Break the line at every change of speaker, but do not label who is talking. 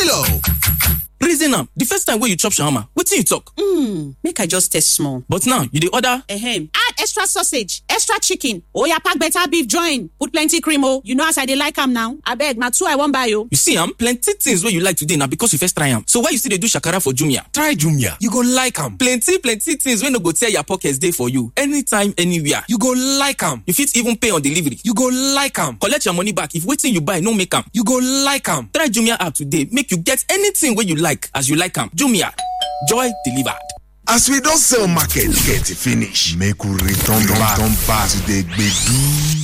Milo.
reason am the first time wey you chop shawarma wetin you talk.
Hmm, make I just taste small.
but now you dey order.
Ehem. Add extra sausage, extra chicken. Oya pack better beef join. Put plenty cream oh. You know as I dey like am now. Abeg, na two I wan buy oh.
you see am plenty things wey you like today na because you first try am so why you still dey do shakara for jumia.
Try Jumia. You go like am.
plenty plenty things wey no go tear your pocket dey for you anytime anywhere.
You go like am.
you fit even pay on delivery.
You go like am.
collect your money back if wetin you buy no make am.
You go like am.
try jumia app today make you get anything wey you like as you like am jumia joy delivered.
As we don sell market get finish, make we return back to the gbedu.